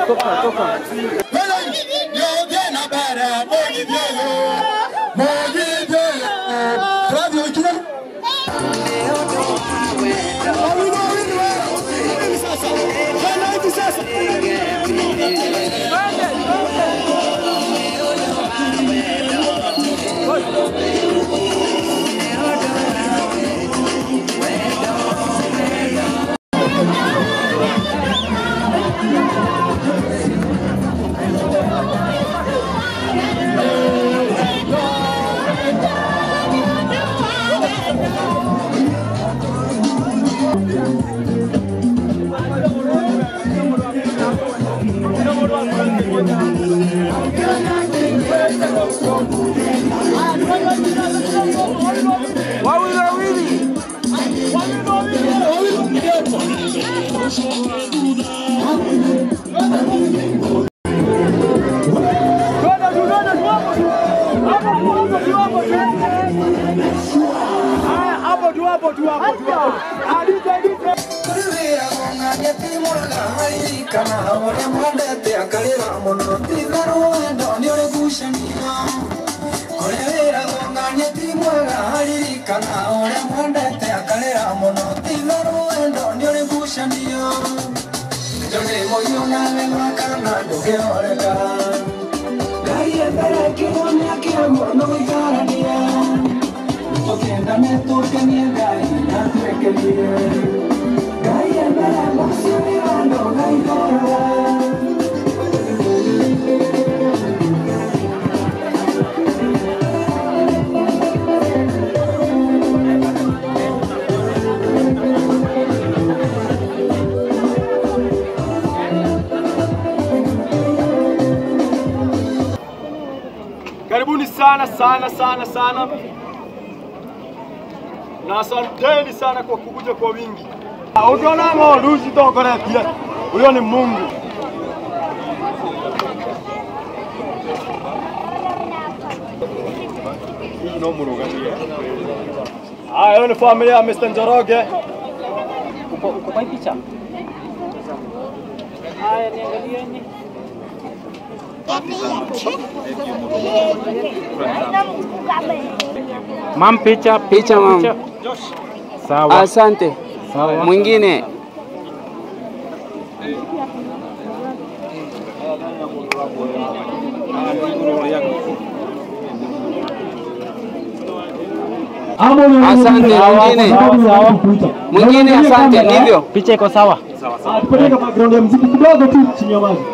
Wawili wawili. Hapo tu hapo tu hapo tu hapo. Adite adite. Karibuni sana sana sana sana, na asanteni sana kwa kukuja kwa wingi. Ukiona ng'ondu citokoretie, huyo ni Mungu. Hii no mũrũgamie. Haya, hiyo ni familia ya Mr. Njoroge. Uko uko kwa hii picha? Haya, niangalieni. Mam, picha Picha mam. Sawa. Asante. Sawa. Mwingine Asante, mwingine. Mwingine, asante. Ndivyo. Picha iko sawa? Tupeleke background ya muziki kidogo tu chini ya maji.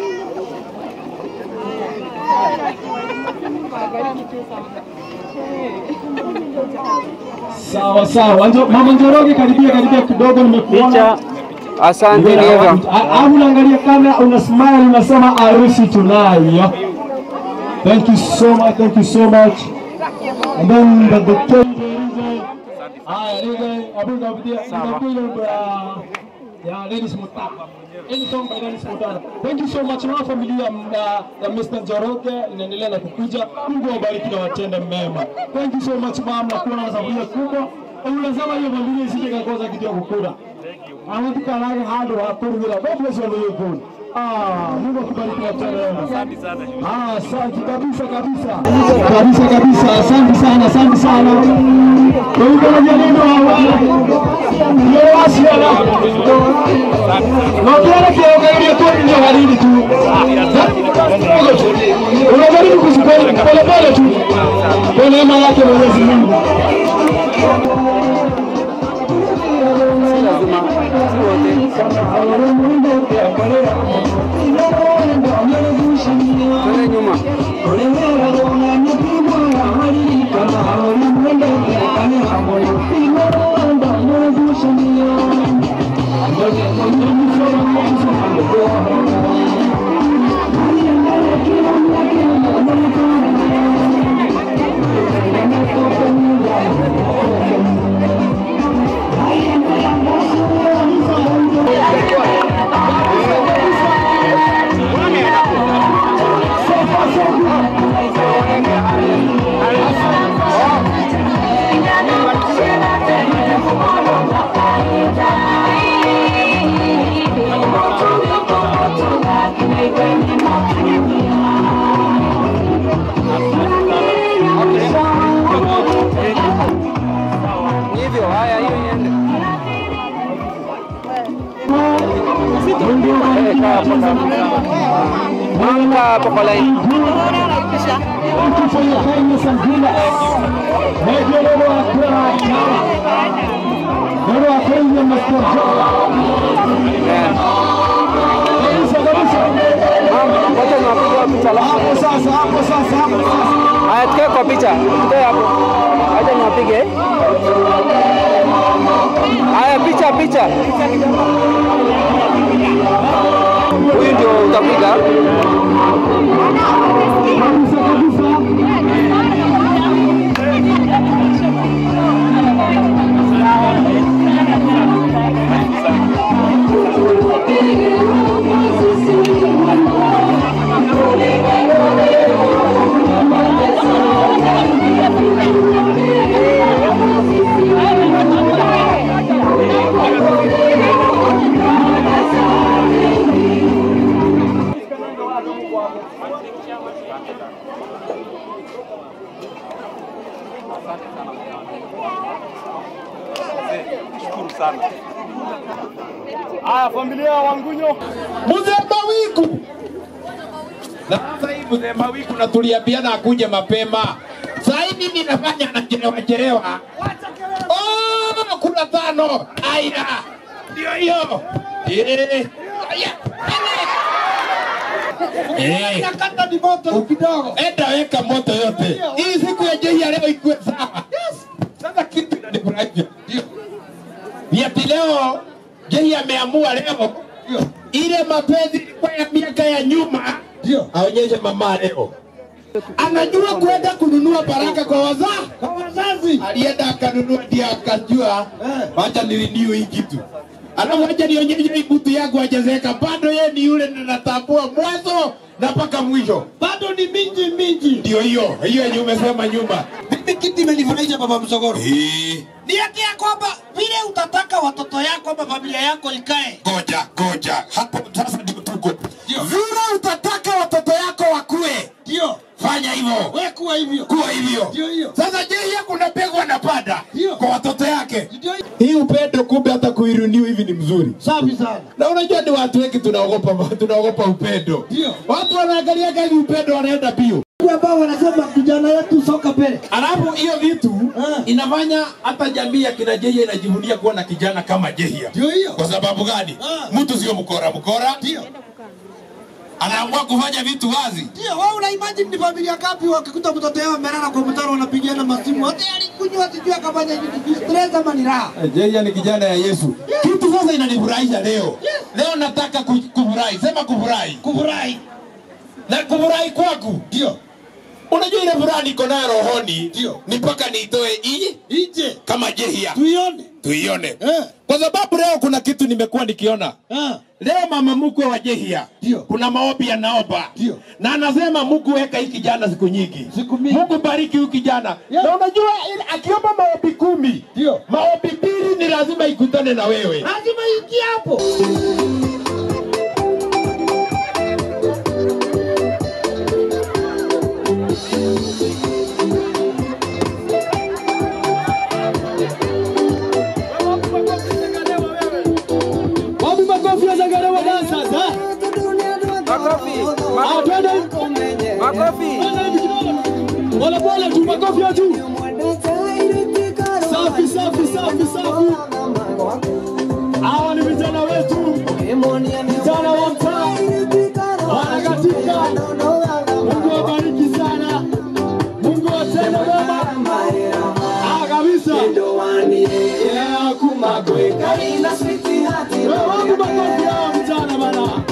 Sawa sawa. Njo- Mama Njoroge karibia karibia kidogo nimekuona. Picha. Asante, ndivyo. Au unaangalia kamera una smile unasema harusi tunayo. Thank you so much, thank you so much. And then the the cake. Haya, ile abuga abudia inakuwa bra. Ya Dennis Mutapa. Any song by Dennis Mutapa. Thank you so much na familia ya, ya Mr. Njoroge inaendelea na kukuja. Mungu awabariki na watende mema. Thank you so much mama na kuwa na sababu kubwa. Unasema hiyo familia isije kakosa kitu ya kukula. Amatukanaga handu ha kũrugĩra God bless you all you good. Ah, Mungu akubariki na tena. Asante sana. Ah, asante kabisa kabisa. Kabisa kabisa. Asante sana, asante sana. Kwa hivyo na neno hawa. Ndio wasiala. Na ukiona kiongelea tu ndio halini tu. Unajaribu kusikoni pole pole tu. Kwa neema yake Mwenyezi Mungu. Twende nyuma. Thank you. Eh, kaa hapo, kaa hapo. Mama, kaa hapo kwa laini. Thank you for your kindness and goodness. May the Lord according Lord according Mr. John. Eh. Kabisa kabisa. Mama, wacha niwapige picha alafu. Hapo sasa, hapo sasa, hapo sasa. Haya, tukae kwa picha. Tukae hapo. Acha niwapige. Haya, picha picha. Huyu ndio utapiga. Kabisa kabisa. Shukuru sana. Haya, familia ya Wangunyo, Mzee Mawiku. Na sasa hii mzee Mawiku na tuliambiana akuje mapema. Sasa hivi ninafanya anachelewa chelewa. Oh, kuna tano. Aya. Ndio hiyo. Eh. Aya. Eh. Kata ni moto kidogo. Enda weka moto yote. Hii siku ya jehi ya leo ikuwe sawa. Yes. Sasa kitu inanifurahisha. Ndio. Ni ati leo jehi ameamua leo ile mapenzi ilikuwa ya miaka ya nyuma Ndio. aonyeshe mama leo. Anajua kwenda kununua baraka kwa wazaa Kwa wazazi. alienda akanunua, ndio akajua Eh. wacha nirenew hii kitu. Alafu wacha nionyeshe hii butu yangu hajazeka, bado yeye ni yule ninatambua mwanzo na mpaka mwisho. Bado ni minji minji. Ndio hiyo hiyo yenye umesema nyuma. Mimi kitu imenifurahisha baba Msogoro. Eh, Ni ati ya kwamba vile utataka watoto yako ama familia yako ikae. Goja goja, hapo sasa ndio tuko. Vile utataka watoto yako wakue, Ndio. fanya hivyo. Wewe kuwa hivyo. kuwa hivyo. Ndio hiyo. Sasa je, yeye kuna mbegu anapanda Ndio. kwa watoto yake. Ndio hiyo. Hii upendo kumbe hata kuiruniu hivi ni mzuri. Safi sana. Na unajua ni watu wengi tunaogopa tunaogopa upendo. Ndio. Watu wanaangalia gani upendo wanaenda bio. ambao wanasema kijana yetu soka mbele. Alafu hiyo vitu Ah. inafanya hata jamii ya kina Jehia inajivunia kuwa na kijana kama Jehia. Ndio hiyo. Kwa sababu gani? Ah. Mtu sio mkora mkora. Ndio. Anaamua kufanya vitu wazi. Ndio, wewe una imagine ni familia ngapi wakikuta mtoto yao amelala kwa mtaro wanapigiana masimu. Hata alikunywa sijui akafanya nini, stress ama ni raha. Jehia ni kijana ya Yesu. Kitu sasa inanifurahisha leo. Leo nataka ku- kufurahi. Sema kufurahi. Kufurahi. Na kufurahi kwangu. Ndio. Unajua ile furaha niko nayo rohoni Ndio. ni mpaka niitoe hii Ije. kama Jehia Tuione. tuione. Eh. Kwa sababu leo kuna kitu nimekuwa nikiona. Ah. Leo mama mkwe wa Jehia Ndio. kuna maombi anaomba Ndio. na anasema Mungu weka hii kijana siku nyingi, Siku mingi. Mungu bariki huyu kijana Yeah. na unajua ile- akiomba maombi kumi Ndio. maombi mbili ni lazima ikutane na wewe. Lazima ingie hapo. Wapi makofi ya Zagarewa dancers eh? Makofi. Ah, twende. Makofi. Twende hivi kidogo. Pole pole tu makofi ya juu. Safi safi safi safi. Hawa ni vijana wetu. Vijana wa mtaa. Wanakatika. Mungu awabariki sana. Mungu atende mema. Ah, kabisa. Yeah, kumagwe. Wewe wapi makofi ya hawa vijana bana?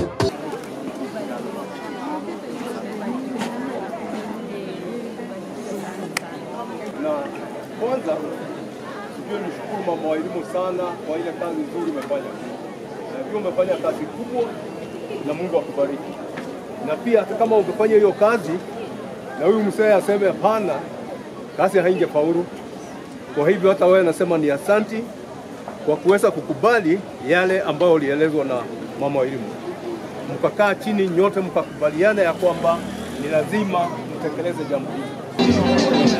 na kwanza sijui nishukuru mama wa elimu sana kwa ile kazi nzuri umefanya. Na pia umefanya kazi kubwa na Mungu akubariki. Na pia hata kama ungefanya hiyo kazi na huyu mzee aseme hapana, kazi haingefaulu. Kwa hivyo hata wewe nasema ni asanti kwa kuweza kukubali yale ambayo ulielezwa na mama wa elimu. Mkakaa chini nyote mkakubaliana ya kwamba ni lazima mtekeleze jambo hili.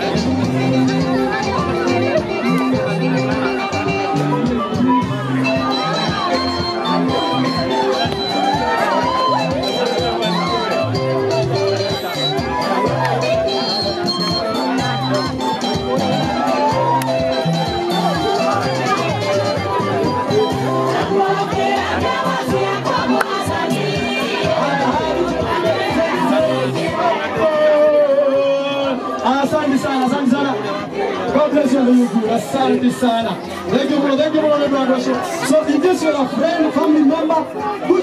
Asante sana, asante sana. God bless you, Mungu. Asante sana. Thank you, bro. Thank you, bro. Thank you, bro. So, in case you're a friend, family member, who's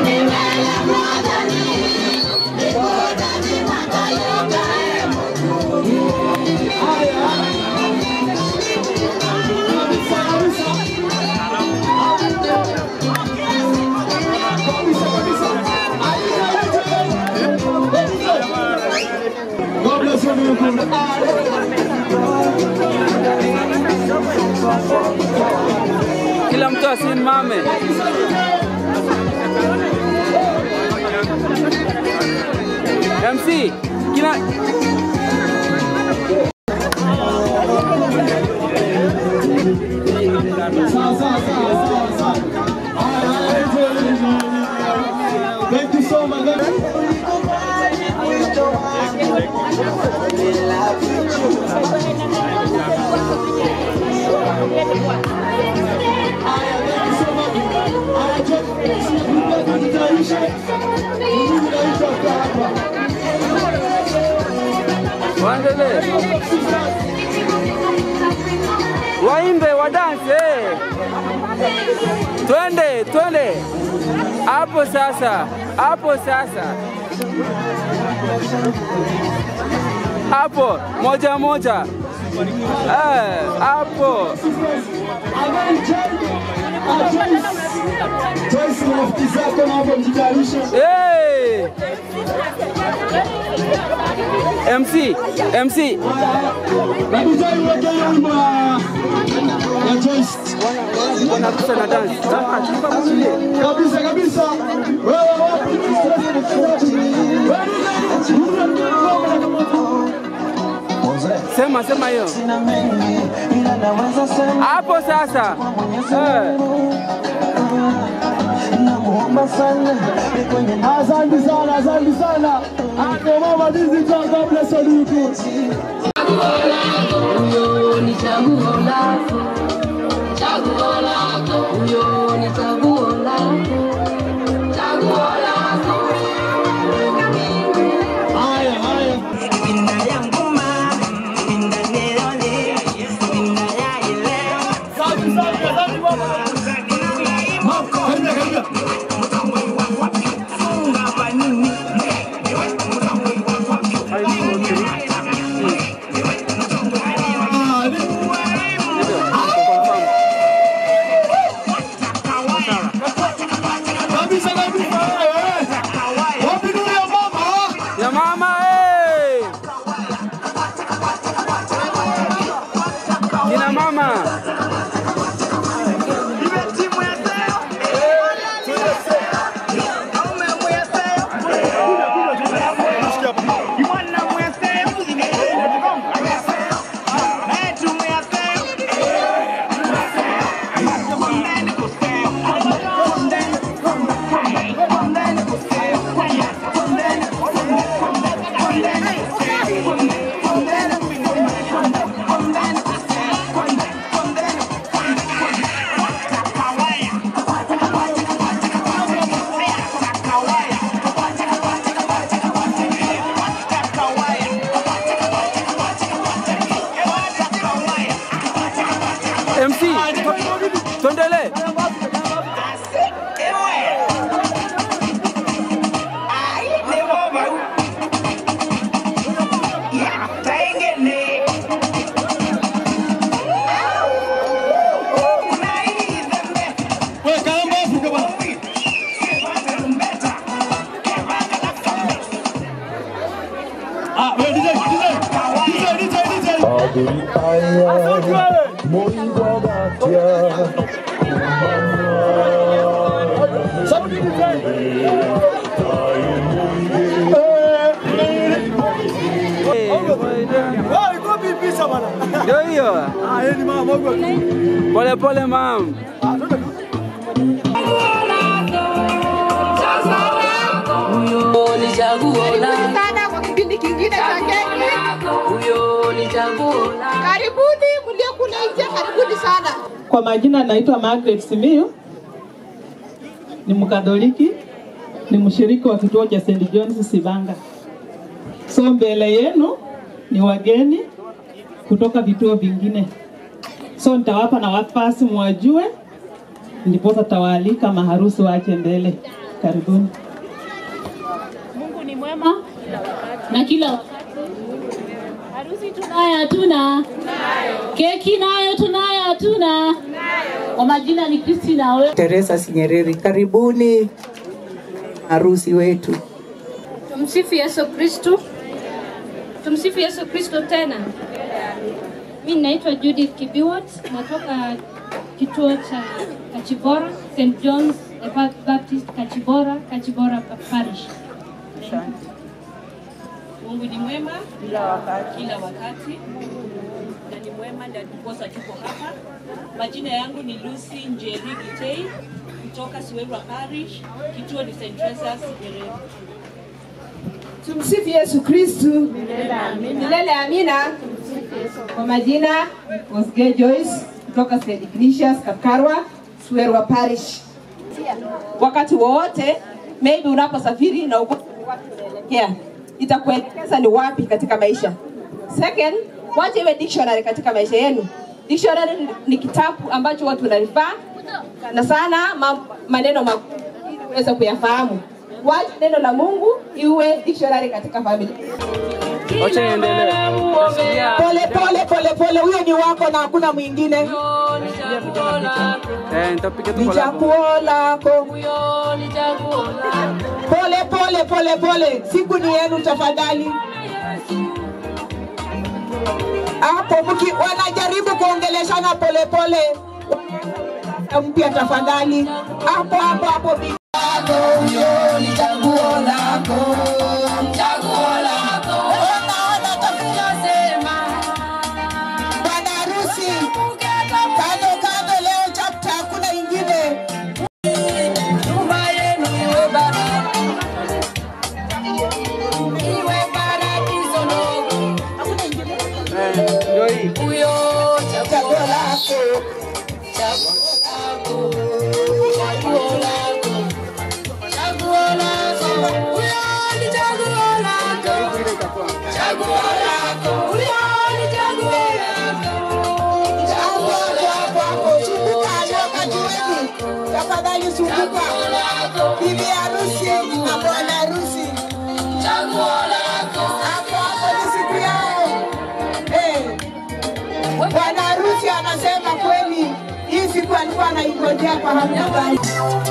God bless you, Mungu. Kila mtu asimame. MC, kila Sawa, sawa, sawa, sawa, sawa. Haya, haya, enjoy, enjoy. Thank you so much. Thank you. waendelee, waimbe, wadanse, twende, twende hapo sasa, hapo sasa, hapo moja moja, eh, hapo Joyce na rafiki zako na hapo mjitayarishe. hey! MC, MC, Na DJ uweke hiyo wimbo ya ya Joyce. wanakusa na dance. Ah, tulipa mwingine. Kabisa kabisa. Wewe wapi? Wewe Sema, sema hiyo hapo sasa. Eh. Asante sana, asante sana. Hapo mama dizi kwa God bless you. Huyo ni chaguo lako, chaguo lako, huyo ni chaguo lako, chaguo lako. Haya, haya. Asante sana, asante mama. Mama, karibia, karibia. Ah, ni- Kabisa kabisa. wewe. Wapi nuru ya mama? Ya mama eh. Kina mama. MC. Tuendelee. Wewe kaamba Afrika bwana. Ah, wewe DJ, DJ. DJ, DJ, DJ. Asante wewe. Sauti DJ. Wewe iko vipi sasa bwana? Ndio hiyo. Ah, yeye ni mama mwangu. Pole pole mam. Ah, twende tu. Huyo ni chaguo lako, sana kwa kipindi kingine cha keki. huyo ni chaguo lako. Karibuni mlio kule nje, karibuni sana. Kwa majina naitwa Margaret Simiyu. ni Mkatoliki, ni mshiriki wa kituo cha St. John's Sibanga. So mbele yenu ni wageni kutoka vituo vingine, so nitawapa na wafasi mwajue, ndiposa tawaalika maharusi waache mbele. Karibuni. Mungu ni mwema na kila wakati. Harusi tunayo hatuna? Keki nayo tunayo hatuna? Kwa majina ni Christina we. Teresa Sinyereri, karibuni harusi wetu. Tumsifu Yesu Kristu. Tumsifu Yesu Kristo tena. Mi naitwa Judith Kibiwot, natoka kituo cha Kachibora, St. John's Baptist Kachibora, Kachibora Parish. Mungu ni mwema kila wakati, kila wakati na ni mwema, ndio ndiposa tuko hapa. Majina yangu ni Lucy Njeri Gitei kutoka Siwerwa Parish, kituo ni St. Teresa's Nyerere. Tumsifu Yesu Kristu. Milele amina. Kwa majina Osge Joyce kutoka St. Ignatius Kakarwa, Suwerwa Parish. Wakati wowote maybe unaposafiri na uko wapi unaelekea, itakuelekeza ni wapi katika maisha. Second, wacha iwe dictionary katika maisha yenu. Dictionary ni- ni kitabu ambacho watu wanarifaa sana sana ma, maneno makuu ili uweze kuyafahamu. Wacha neno la Mungu iwe dictionary katika familia. Wacha niendelee. Pole pole pole pole, huyo ni wako na hakuna mwingine. Eh, nitapiga tu Ni collab. chaguo lako. Pole pole pole pole, siku ni yenu tafadhali. Hapo mki wanajaribu kuongeleshana pole pole, mpya tafadhali. Hapo hapo hapo bi- Huyo ni chaguo lako, chaguo lako. Ona, ona tunavyosema. Bwana harusi, kando kando, leo chapter hakuna ingine. Nyumba yenu iwe baraka, iwe paradiso ndogo. Ndio hii. Huyo chaguo lako, chaguo lako, chaguo lako, chaguo lako. Huyo ni chaguo lako, chaguo lako. Huyo ni chaguo lako, Hapo hapo hapo hapo, zunguka wakati wenu, tafadhali zunguka. Bibi harusi na bwana harusi, chaguo lako. hapo hapo ni siku yao. Eh, bwana harusi anasema kweli, hii siku alikuwa anaingojea kwa hamu na gani.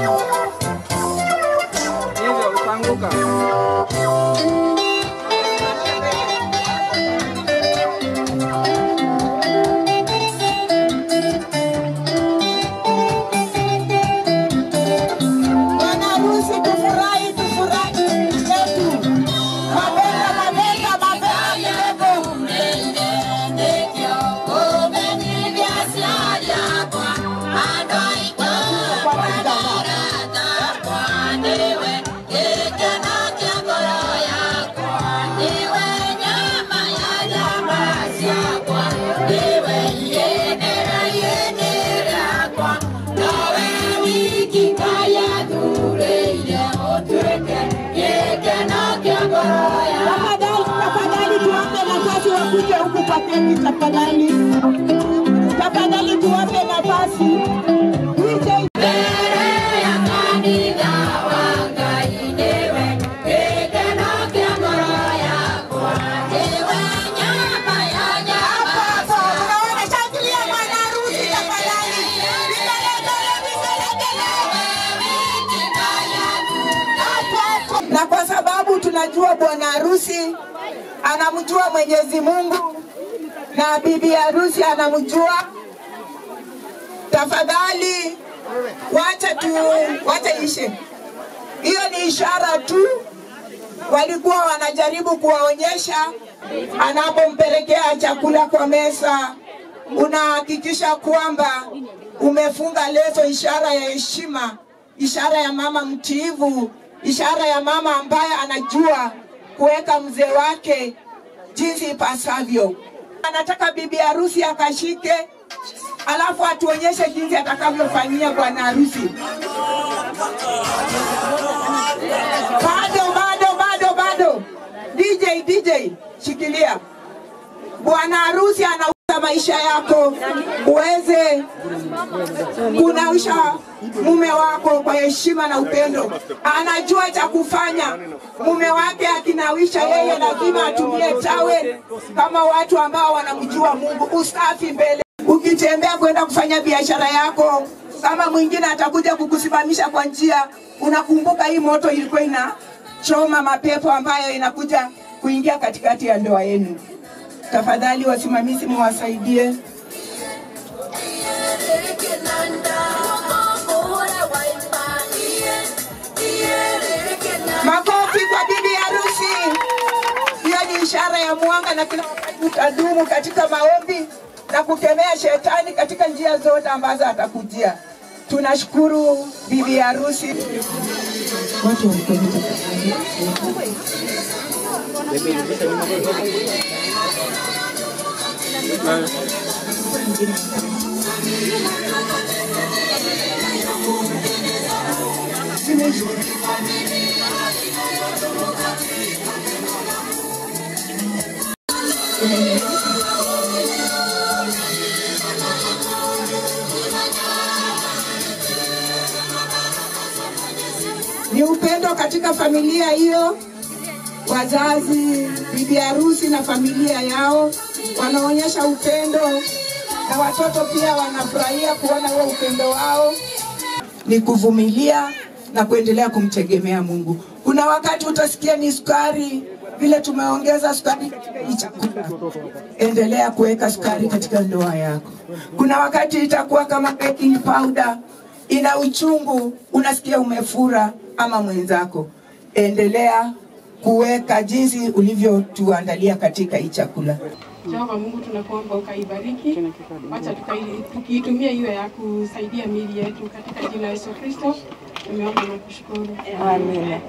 Hivyo utaanguka. Bwana harusi, tufurahi, tufurahi yetu. Mabega, mabega, mabega, mabega. Tafadhali, tafadhali tuwape nafasi wakuje huku kwa keki tafadhali. Tafadhali tuwape nafasi. DJ na kwa sababu tunajua bwana harusi anamjua Mwenyezi Mungu na bibi harusi anamjua, tafadhali wacha tu, wacha ishe. Hiyo ni ishara tu, walikuwa wanajaribu kuwaonyesha. Anapompelekea chakula kwa meza, unahakikisha kwamba umefunga leso, ishara ya heshima, ishara ya mama mtiivu, ishara ya mama ambaye anajua kuweka mzee wake jinsi ipasavyo. Anataka bibi harusi akashike, alafu atuonyeshe jinsi atakavyofanyia bwana harusi. Bado, bado, bado, bado. DJ, DJ, shikilia. Bwana harusi anauza maisha yako uweze kunawisha mume wako kwa heshima na upendo. Anajua cha kufanya. Mume wake akinawisha yeye, lazima atumie tawe kama watu ambao wanamjua Mungu. Usafi mbele, ukitembea kwenda kufanya biashara yako, kama mwingine atakuja kukusimamisha kwa njia, unakumbuka hii moto ilikuwa inachoma mapepo ambayo inakuja kuingia katikati ya ndoa yenu. Tafadhali wasimamizi, muwasaidie. Makofi kwa bibi harusi. Hiyo ni ishara ya mwanga na kila wakati utadumu katika maombi na kukemea shetani katika njia zote ambazo atakujia. Tunashukuru bibi harusi. Watu Ni upendo katika familia hiyo, wazazi, bibi harusi na familia yao wanaonyesha upendo, na watoto pia wanafurahia kuona huo upendo wao. Ni kuvumilia na kuendelea kumtegemea Mungu. Kuna wakati utasikia ni sukari, vile tumeongeza sukari katika hii chakula, endelea kuweka sukari katika ndoa yako. Kuna wakati itakuwa kama baking powder, ina uchungu, unasikia umefura ama mwenzako, endelea kuweka jinsi ulivyotuandalia katika hii chakula. Jehova Mungu, tunakuomba ukaibariki, wacha tukai- tukiitumia iwe ya kusaidia miili yetu katika jina la Yesu Kristo. Tumeomba na kushukuru. Amina.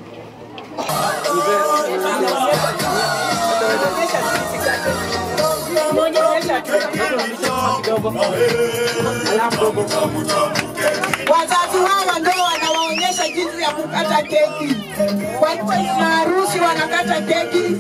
Wazazi hawa ndio wanawaonyesha jinsi ya kukata keki. Kwa hivyo na harusi wanakata keki.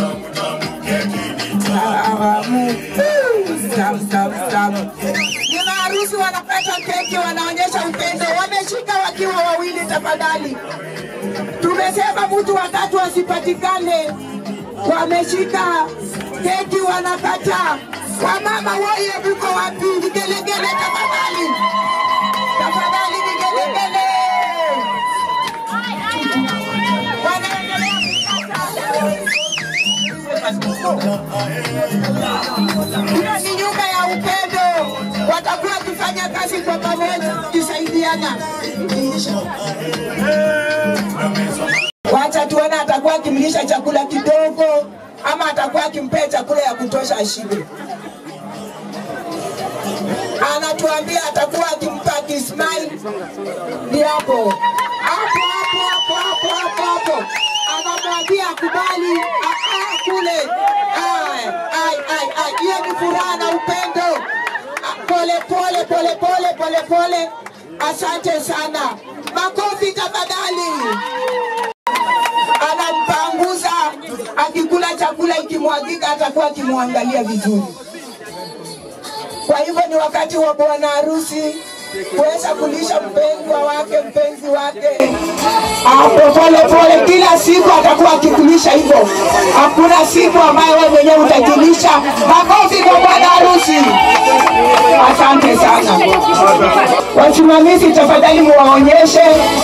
Tamu. Tamu, tamu, tamu. Nina harusi wanakata keki, wanaonyesha upendo, wameshika wakiwa wawili. Tafadhali, tumesema mtu watatu asipatikane. Wameshika keki, wanakata. Wamama woye, mko wapi? Vigelegele tafadhali, tafadhali, vigelegele. Wanaendelea Hiyo ni nyumba ya upendo, watakuwa wakifanya kazi kwa pamoja, wakisaidiana. Wacha tuone atakuwa akimlisha chakula kidogo ama atakuwa akimpea chakula ya kutosha ashibe. Anatuambia atakuwa akimpa akismile, ni hapo hapo hapo hapo hapo hapo hapo, anamwambia akubali, ah, ah, kule. Ai, ai, ai, ai, hiyo ni furaha na upendo. Ah, Pole pole pole pole pole pole, asante sana. Makofi tafadhali. Anampanguza, akikula chakula ikimwagika, atakuwa akimwangalia vizuri. Kwa hivyo ni wakati wa bwana harusi kuweza kulisha mpendwa wake, mpenzi wake hapo pole pole, kila siku atakuwa akikulisha hivyo. Hakuna siku ambayo wewe mwenyewe utajilisha. Makofi kwa bwana harusi, asante sana. Wasimamizi, tafadhali muwaonyeshe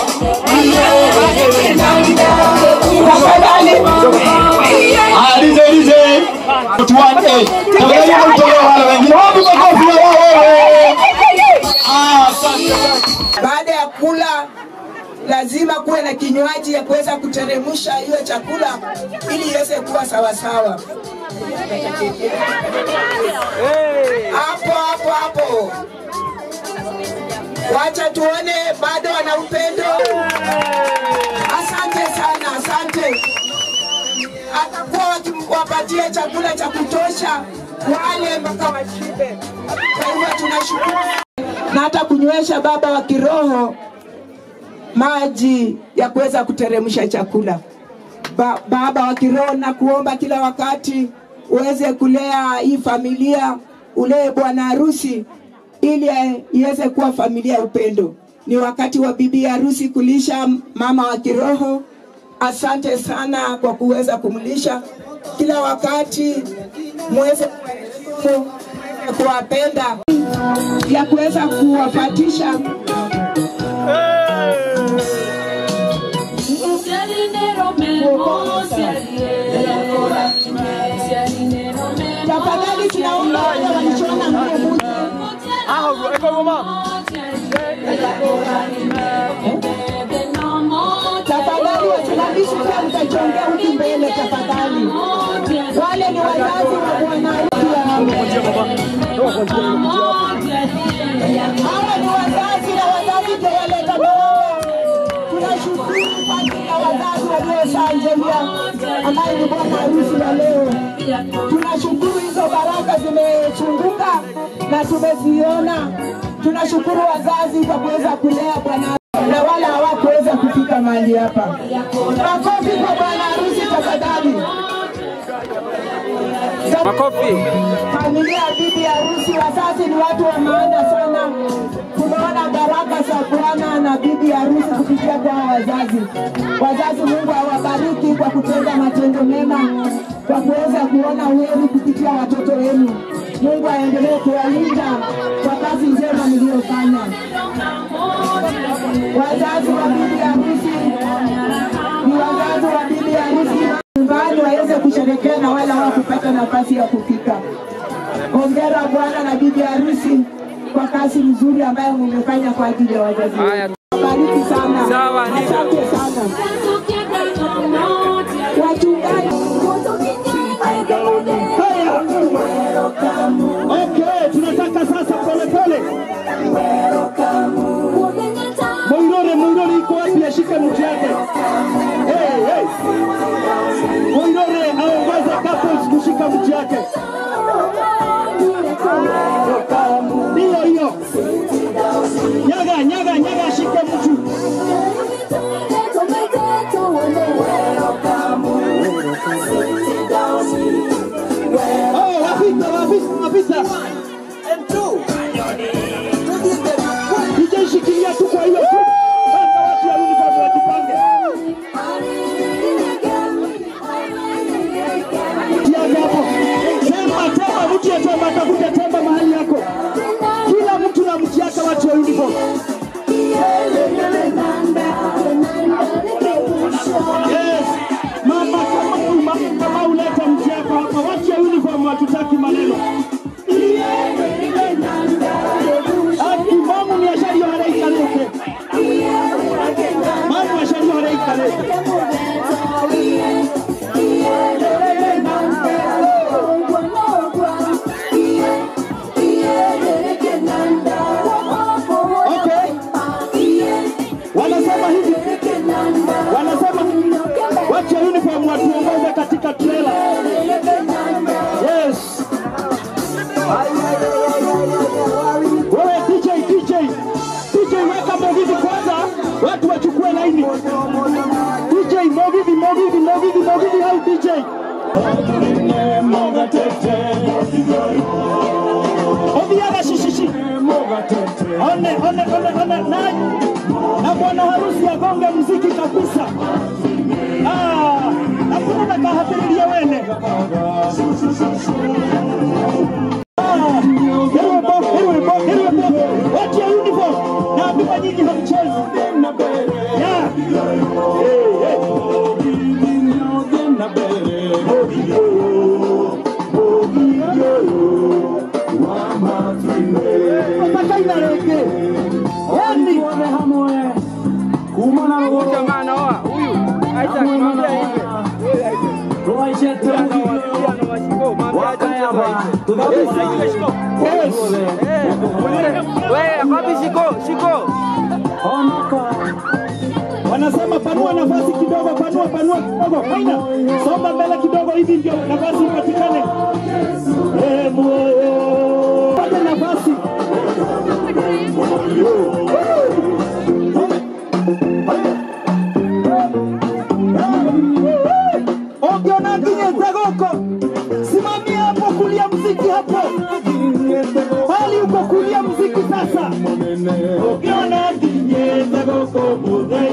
tafadhali. Alize alize. Tuane. Tafadhali mtoe wale wengine. Wapi makofi ya wewe? Ah, asante. Baada ya kula lazima kuwe na kinywaji ya kuweza kuteremsha hiyo chakula ili iweze kuwa sawasawa. Hapo hapo hapo, wacha tuone bado wana upendo. Asante sana, asante. Atakuwa wakiwapatia chakula cha kutosha wale mpaka washibe. Kwa hivyo tunashukuru na hata kunywesha baba wa kiroho maji ya kuweza kuteremsha chakula. Ba, Baba wa kiroho, na kuomba kila wakati uweze kulea hii familia, ulee bwana harusi ili iweze kuwa familia ya upendo. Ni wakati wa bibi harusi kulisha mama wa kiroho. Asante sana kwa kuweza kumlisha kila wakati, muweze kuwapenda ya kuweza kuwafatisha tafadhali tunaomba wale walichona nguo tafadhali wasimamishi pia mtachongea huku mbele tafadhali wale ni wazazi wa bwana hawa ni wazazi na wazazi ndio waleta baraka tunashukuru kwa ajili ya wazazi waliosanjelia ambaye ni bwana harusi wa leo tunashukuru hizo baraka zimechunguka na tumeziona tunashukuru wazazi kwa kuweza kulea bwana na wala hawakuweza kufika mahali hapa makofi kwa bwana harusi tafadhali Makofi. Familia ya bibi harusi, wazazi ni watu wa maana sana. Tumeona baraka za Bwana na bibi harusi kupitia kwa wazazi. Wazazi, Mungu awabariki kwa kutenda matendo mema, kwa kuweza kuona heri kupitia watoto wenu. Mungu aendelee kuwalinda kwa kazi njema mliyofanya. Wazazi wa bibi harusi ni wazazi wa bibi harusi nyumbani waweze kusherekea na wala hawakupata nafasi ya kufika. Hongera bwana na bibi harusi kwa kazi nzuri ambayo mmefanya kwa ajili ya wazazi wenu. Bariki sana. Sawa, ndivyo. Asante sana. Wachungaji. Okay, tunataka sasa pole pole. Moirore, Moirore iko wapi? Ashike mtu yake. Hey, hey. Moirore aongoza couples kushika mtu yake. Ndiyo hiyo. Nyaga, nyaga, nyaga ashike mtu. Oh, wapita, wapita, wapita. DJ shikilia tu kwa hiyo tu. Sasa watu ya uniform wajipange. Tiaga hapo. Temba, temba, mtu ya temba, tafute temba mahali yako. Kila mtu na mti yake watu wa uniform. Yes. Mama kama mama kama uleta mti yako hapa, watu ya uniform hatutaki maneno. Ati mamu ni ashari haraika leke. Mamu ashari haraika leke. Okay. Wanasema hivi. Wanasema wacha uniform watuongoze katika trailer. Yes. Wewe DJ, DJ, DJ weka Mogithi kwanza, watu wachukue laini. DJ Mogithi, Mogithi, Mogithi, Mogithi au DJ? Obiaga shishishi. One, one, one, one, na na bwana harusi agonge mziki kabisa. Ah, hakuna nakahatiriria wene. Ah, Hirwebo, hirwebo, hirwebo. Watu ya uniform na bima nyingi hamchezi. Yeah. Hey, hey. Mpaka inareke. Yani. Jamaa anaoa huyu Isaac, mwambie hivi. Wewe, wapi shiko? Shiko. Wanasema panua nafasi kidogo, panua, panua kidogo. Haina. Songa mbele kidogo hivi ndio nafasi ipatikane. Eh, moyo. Pate nafasi.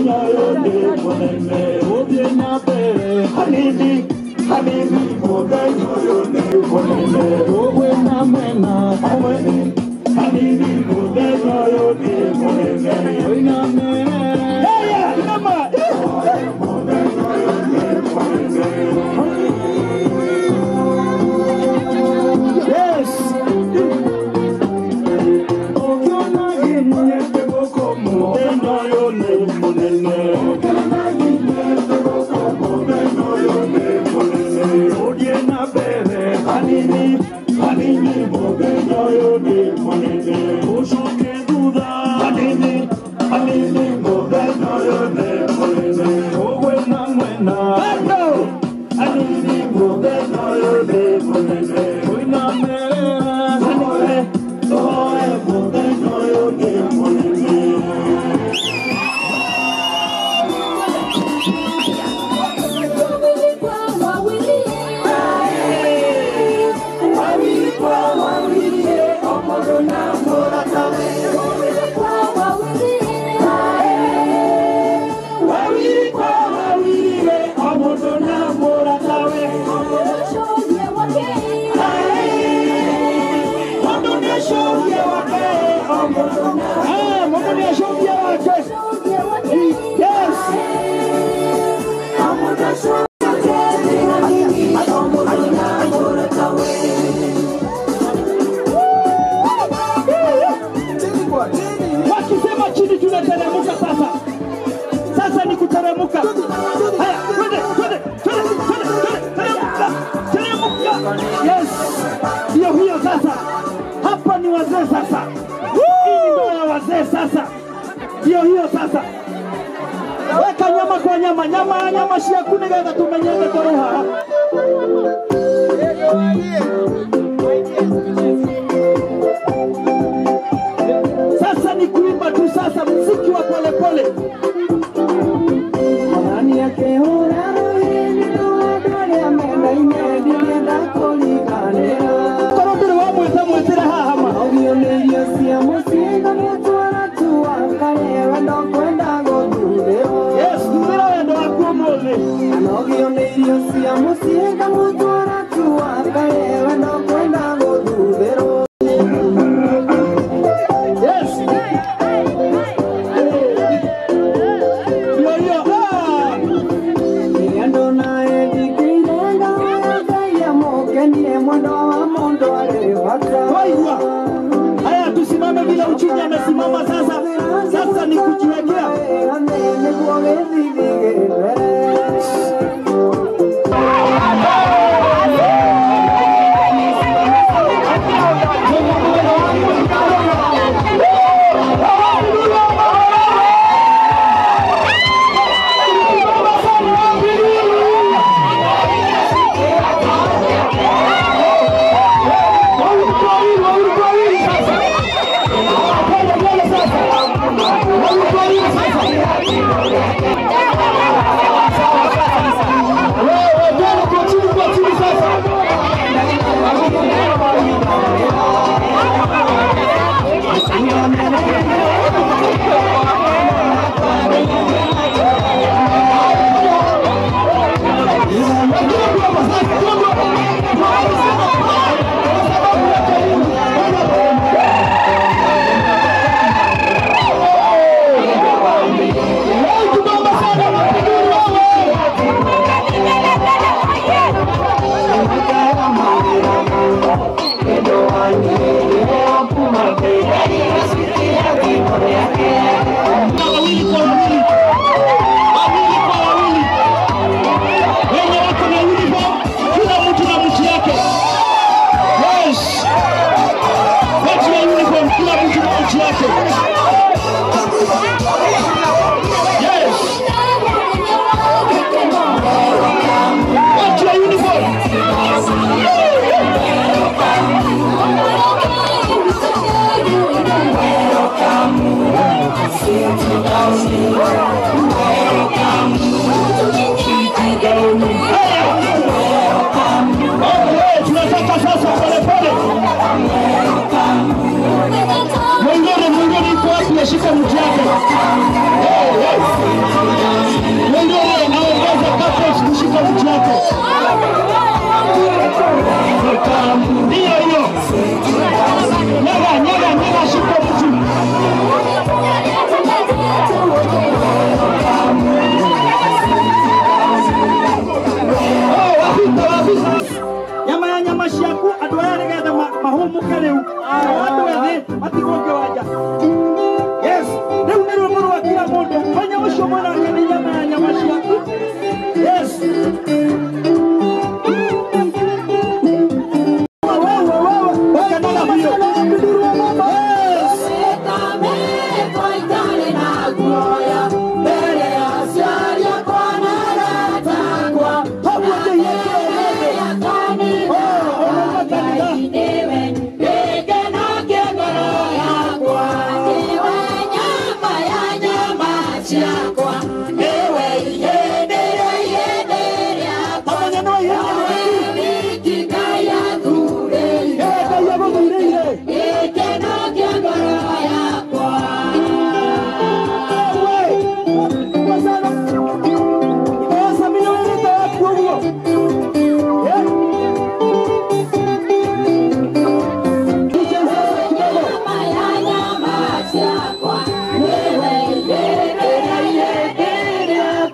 Wakisema chini tunateremka sasa. Sasa ni kuteremka. Haya, twende, twende, twende, twende, twende, teremka, teremka. Yes. Ndio hiyo sasa. Hapa ni wazee sasa. Hii ndio ya wazee sasa. Ndio hiyo sasa. Weka nyama kwa nyama, nyama nyama shia kunigeza tumenyenge toreha. Sasa ni kuimba tu sasa, mziki wa polepole. Nani yake hora korwo ndũrĩ wa mwĩta mwĩtĩre haha ma Ogionerio cia mũcinga mũtwara tuwakare wendo kwenda gũthurĩrwo Yes, thuthĩra wendo waku ũmũthĩ Ogionerio cia mũcinga mũtwara tuwakare wendo kwenda gũthurĩrwo Yes. Ndio hiyo. Ah. Rĩrĩa ndona endikĩire ngawa ya Ngai amũkenie mwendo wa mũndũ arĩ bata Waigua. Haya, tusimame vile uchumi amesimama sasa. Sasa ni kujiwekea. nĩguo gĩthithi gĩmbere Leo tunaomba sana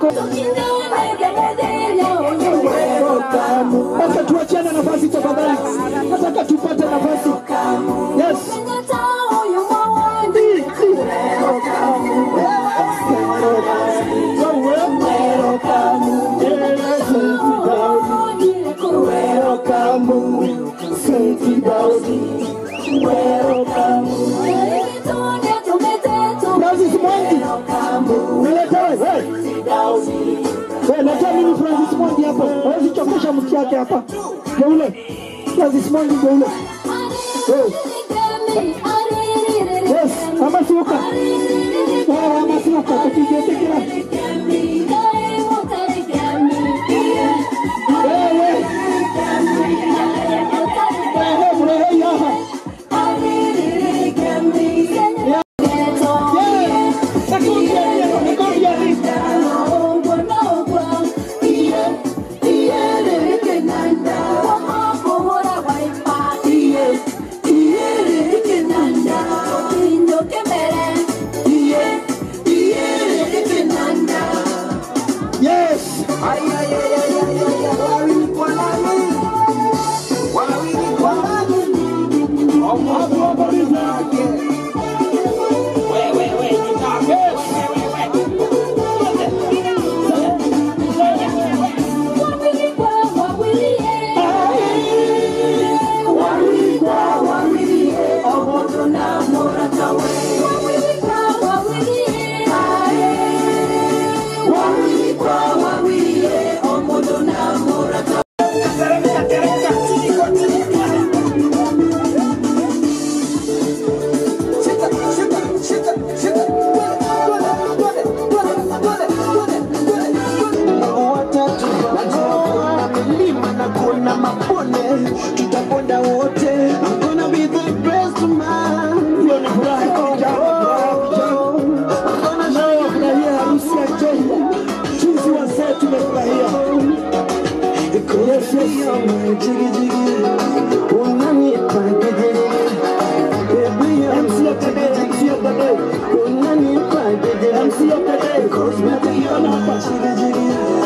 Sasa tuachiane nafasi tafadhali, nataka tupate nafasi. Yes. Francis Mwangi, nileta wewe. Wewe leta mimi Francis Mwangi hapa. Hawezi chokesha mke yake hapa. Geule. Francis Mwangi geule. Wewe. Yes, amasuka. Wewe amasuka tupige tekira. Wewe. Wewe mrehe yaha. Yes. kuna mapone tutakwenda wote I'm gonna be the best man hiyo ni furaha Leo furahia harusi ya Joy. Sisi wazee tumefurahia. Yes, yes. MC of the day, MC of the day. MC of the day. Unapatikana hapa.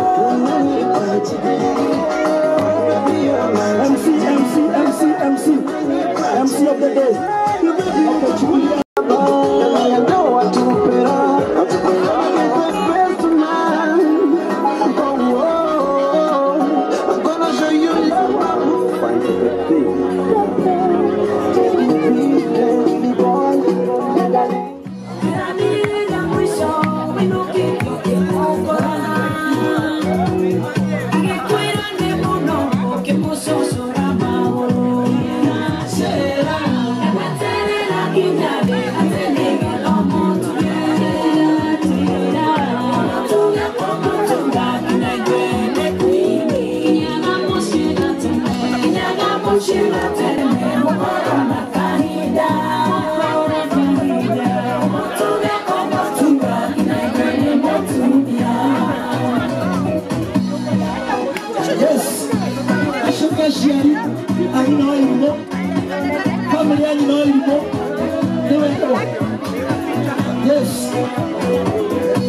MC, MC, MC, MC. MC of the day. Hapo chukulia. Yes. Ashoka shiari aina ilimo. Familia ina ilimo. Dewe dewe. Yes.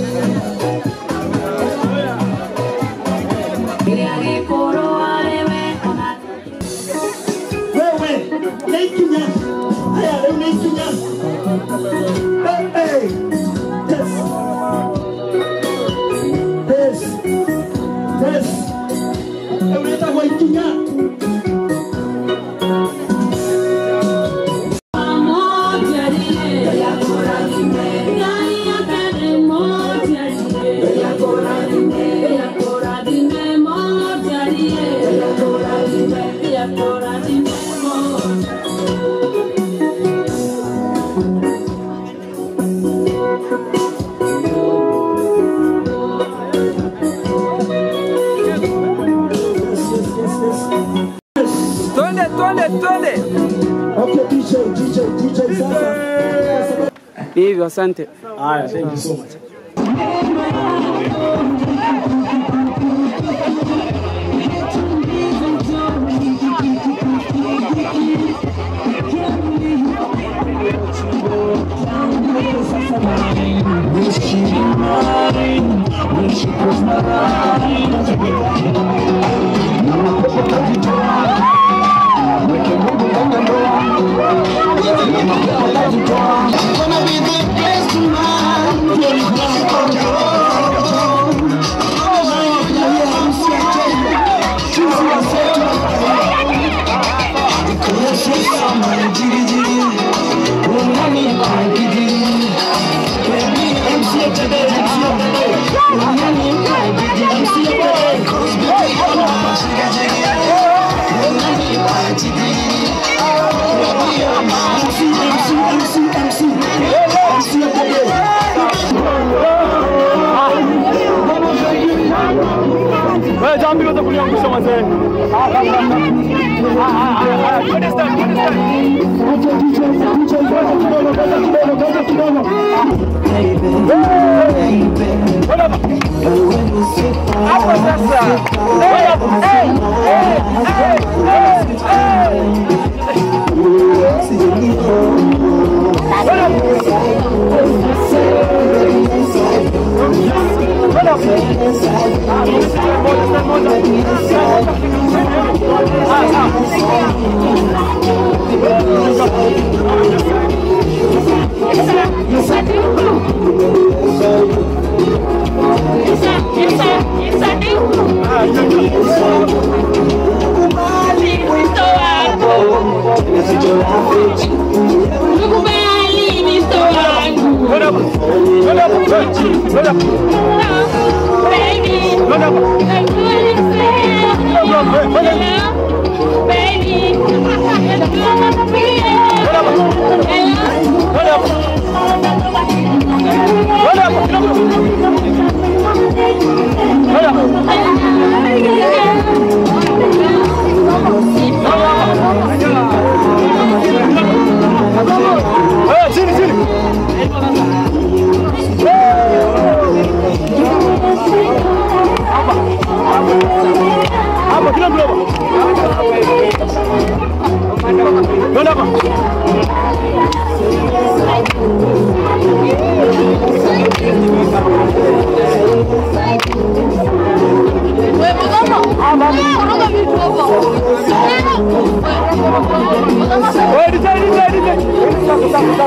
Wewe, naikinya. Haya, leo naikinya. Hey, hey. Yes. Yes. Yes. Unaweza kuikinya. Twende, twende, twende. Okay, DJ, DJ, DJ sasa. Hivyo, asante. Haya, thank you so much. Wish you kuniangusha wazee. Hapo sasa. Hey, hey, hey, hey, hey. Nikubali misto wangu. Baby. Chini chini. Hapa kila mtu hapa. Kwenda hapa. Wewe DJ DJ DJ.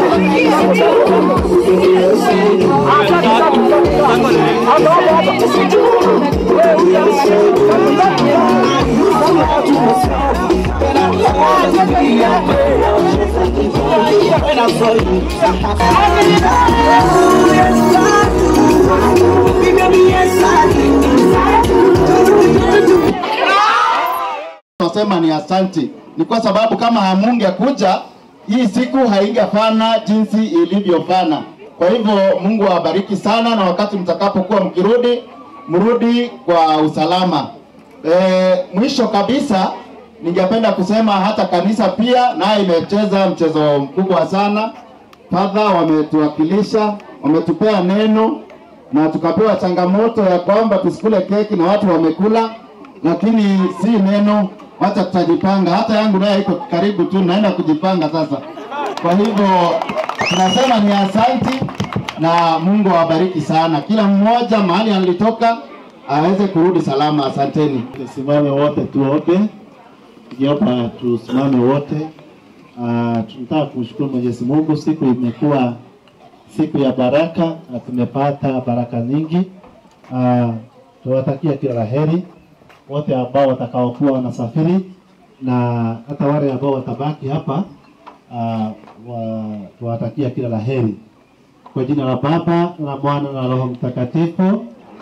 Tunasema ni asanti, ni kwa sababu kama hamungekuja hii siku haingefana jinsi ilivyofana. Kwa hivyo Mungu awabariki sana, na wakati mtakapokuwa mkirudi, mrudi kwa usalama. E, mwisho kabisa ningependa kusema hata kanisa pia naye imecheza mchezo mkubwa sana. Padha wametuwakilisha, wametupea neno na tukapewa changamoto ya kwamba tusikule keki na watu wamekula, lakini si neno, wacha tutajipanga. Hata yangu naye iko karibu tu, naenda kujipanga sasa. Kwa hivyo tunasema ni asanti na Mungu awabariki sana, kila mmoja mahali alitoka aweze kurudi salama. Asanteni. Tusimame wote tuombe. Tukiomba tusimame wote. Uh, tunataka kumshukuru Mwenyezi Mungu, siku imekuwa siku ya baraka na tumepata baraka nyingi. Uh, tunawatakia kila la heri wote ambao watakaokuwa wanasafiri na hata wale ambao watabaki hapa uh, wa, tunawatakia kila la heri kwa jina la Baba na Mwana na Roho Mtakatifu.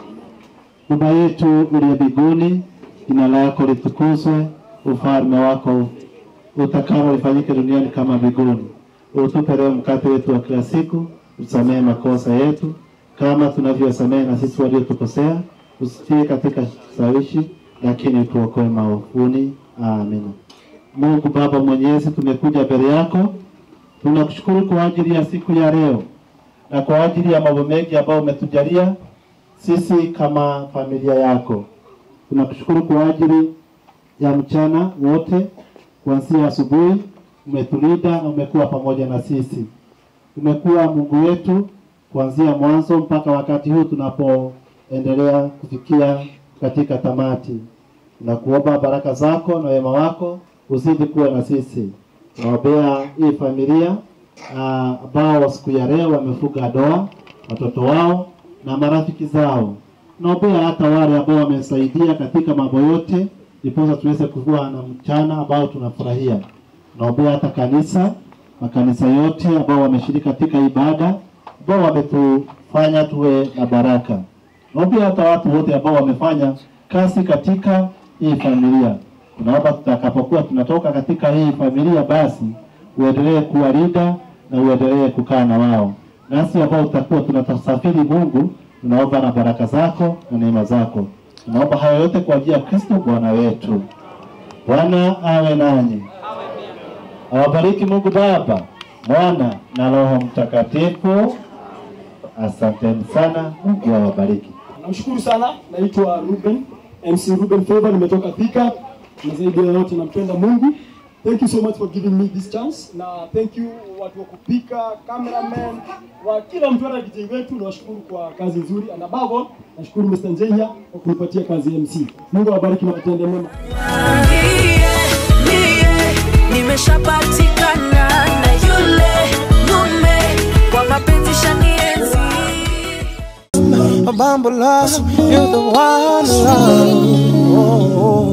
Baba yetu uliye mbinguni, jina lako litukuzwe, ufalme wako utakalo lifanyike duniani kama mbinguni. Utupe leo mkate wetu wa kila siku, usamehe makosa yetu kama tunavyosamehe na sisi waliotukosea, usitie katika sawishi, lakini utuokoe maovuni. Amina. Mungu Baba Mwenyezi, tumekuja mbele yako, tunakushukuru kwa ajili ya siku ya leo na kwa ajili ya mambo mengi ambayo umetujalia sisi kama familia yako. Tunakushukuru kwa ajili ya mchana wote, kuanzia asubuhi umetulinda na umekuwa pamoja na sisi. Umekuwa Mungu wetu kuanzia mwanzo mpaka wakati huu tunapoendelea kufikia katika tamati. Tunakuomba baraka zako na wema wako uzidi kuwa na sisi. Tunaombea hii familia ah, ambao siku ya leo wamefuga ndoa, watoto wao na marafiki zao. Naombea hata wale ambao wamesaidia katika mambo yote, ndiposa tuweze kuwa na mchana ambao tunafurahia. Naombea hata kanisa, makanisa yote ambao wameshiriki katika ibada, ambao wametufanya tuwe na baraka. Naombea hata watu wote ambao wamefanya kazi katika hii familia. Tunaomba tutakapokuwa tunatoka katika hii familia, basi uendelee kuwalinda na uendelee kukaa na wao nasi ambao tutakuwa tunatasafiri Mungu, tunaomba na baraka zako na neema zako. Tunaomba hayo yote kwa ajili ya Kristo Bwana wetu. Bwana awe nanyi, awabariki Mungu Baba, Mwana na Roho Mtakatifu. Asanteni sana, Mungu awabariki. Namshukuru sana, naitwa Ruben, MC Ruben Favor, nimetoka Thika na zaidi ya yote nampenda Mungu. Thank you so much for giving me this chance na thank you watu wa kupika, cameraman, wa kila mtu hata DJ wetu, nawashukuru kwa kazi nzuri and above all nashukuru Mr. Njenya kwa kunipatia kazi ya MC. Mungu awabariki na watende mema. nimeshapatikana na yule mume kwa mapenzi shanienzi Bambo love, you're the one love. Oh, oh.